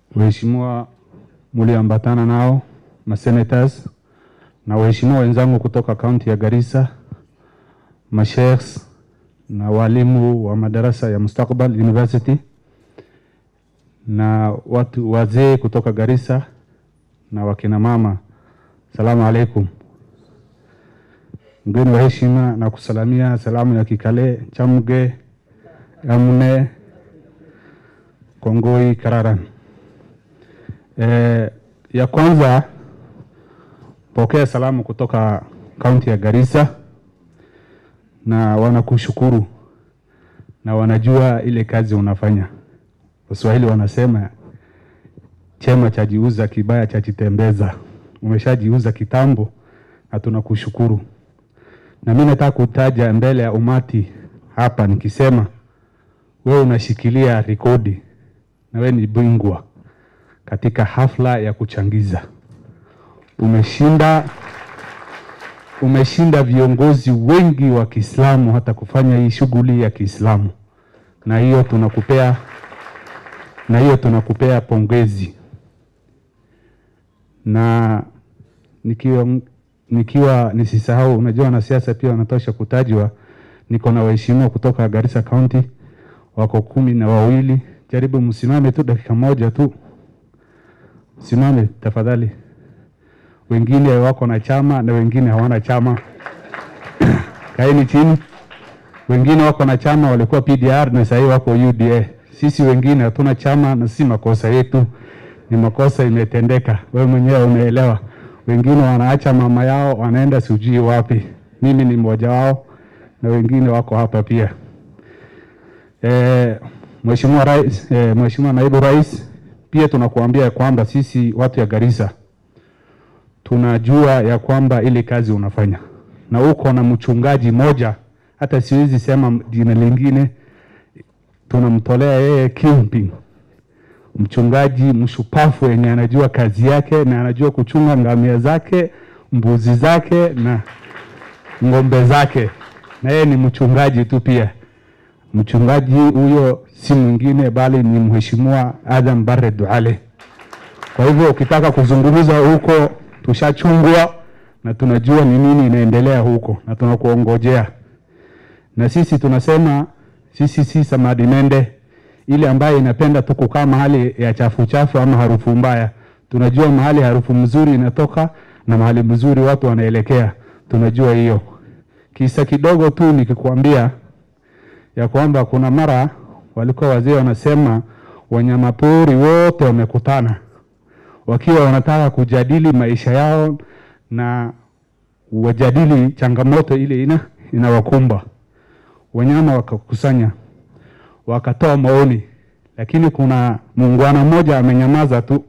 waheshimiwa mulioambatana nao, masenators na waheshimiwa wenzangu kutoka kaunti ya Garissa, masheikhs na walimu wa madarasa ya Mustakbal University na watu wazee kutoka Garissa na wakina mama, salamu alaikum. Mgeni wa heshima na kusalamia salamu ya Kikale, Chamge, Amne, Kongoi, Kararan. E, ya kwanza pokea salamu kutoka kaunti ya Garissa na wanakushukuru na wanajua ile kazi unafanya. Waswahili wanasema chema chajiuza, kibaya chajitembeza. Umeshajiuza kitambo na tunakushukuru. Na mimi nataka kutaja mbele ya umati hapa nikisema, wewe unashikilia rekodi na wewe ni bingwa katika hafla ya kuchangiza. Umeshinda, umeshinda viongozi wengi wa Kiislamu hata kufanya hii shughuli ya Kiislamu, na hiyo tunakupea, na hiyo tunakupea pongezi. Na nikiwa, nikiwa nisisahau, unajua wanasiasa pia wanatosha kutajwa. Niko na waheshimiwa kutoka Garissa County wako kumi na wawili. Jaribu msimame tu dakika moja tu, simame tafadhali. Wengine wako na chama na wengine hawana chama. Kaeni chini. Wengine wako na chama, walikuwa PDR na sasa wako UDA. Sisi wengine hatuna chama, na si makosa yetu, ni makosa imetendeka. Wewe mwenyewe umeelewa. Wengine wanaacha mama yao wanaenda sijui wapi. Mimi ni mmoja wao na wengine wako hapa pia. E, Mheshimiwa Rais, e, Mheshimiwa Naibu Rais, pia tunakuambia kwamba sisi watu ya Garissa tunajua ya kwamba ile kazi unafanya na uko na mchungaji moja, hata siwezi sema jina lingine, tunamtolea yeye kingpin, mchungaji mshupafu yenye anajua kazi yake na anajua kuchunga ngamia zake, mbuzi zake na ng'ombe zake, na yeye ni mchungaji tu pia. Mchungaji huyo si mwingine bali ni Mheshimiwa Adam Barre Duale. Kwa hivyo ukitaka kuzungumza huko tushachungwa na tunajua ni nini inaendelea huko na tunakuongojea. Na sisi tunasema sisi si samadi mende ile ambayo inapenda tu kukaa mahali ya chafu chafu ama harufu mbaya. Tunajua mahali harufu mzuri inatoka na mahali mzuri watu wanaelekea, tunajua hiyo. Kisa kidogo tu nikikwambia ya kwamba kuna mara walikuwa wazee wanasema wanyamapori wote wamekutana wakiwa wanataka kujadili maisha yao na wajadili changamoto ile ina inawakumba. Wanyama wakakusanya wakatoa maoni, lakini kuna muungwana mmoja amenyamaza tu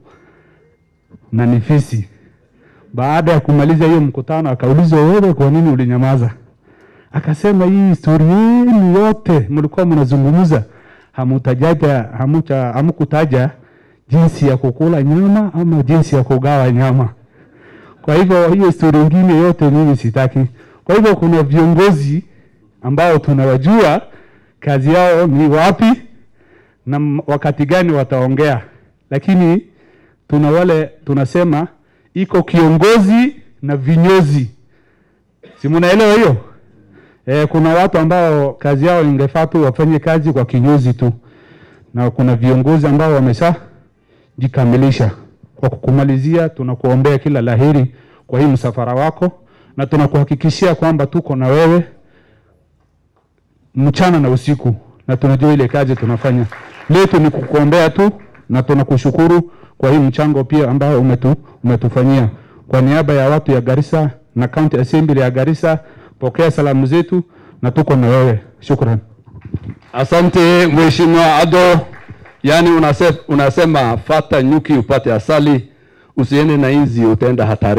na ni fisi. Baada ya kumaliza hiyo mkutano, akaulizwa wewe, kwa nini ulinyamaza? Akasema hii historia yenu yote mlikuwa mnazungumza, hamutajaja hamuta hamkutaja jinsi ya kukula nyama ama jinsi ya kugawa nyama. Kwa hivyo hiyo historia nyingine yote mimi sitaki. Kwa hivyo kuna viongozi ambao tunawajua kazi yao ni wapi na wakati gani wataongea, lakini tuna wale tunasema iko kiongozi na vinyozi, si mnaelewa hiyo? E, kuna watu ambao kazi yao ingefaa tu wafanye kazi kwa kinyozi tu, na kuna viongozi ambao wamesha jikamilisha. Kwa kukumalizia, tunakuombea kila laheri kwa hii msafara wako, na tunakuhakikishia kwamba tuko na wewe mchana na usiku, na tunajua ile kazi tunafanya. Letu ni kukuombea tu, na tunakushukuru kwa hii mchango pia ambao umetu, umetufanyia. Kwa niaba ya watu ya Garissa na County Assembly ya Garissa, pokea salamu zetu na tuko na wewe. Shukran. Asante Mheshimiwa Ado. Yaani unasema, unasema fata nyuki upate asali, usiende na inzi utaenda hatari.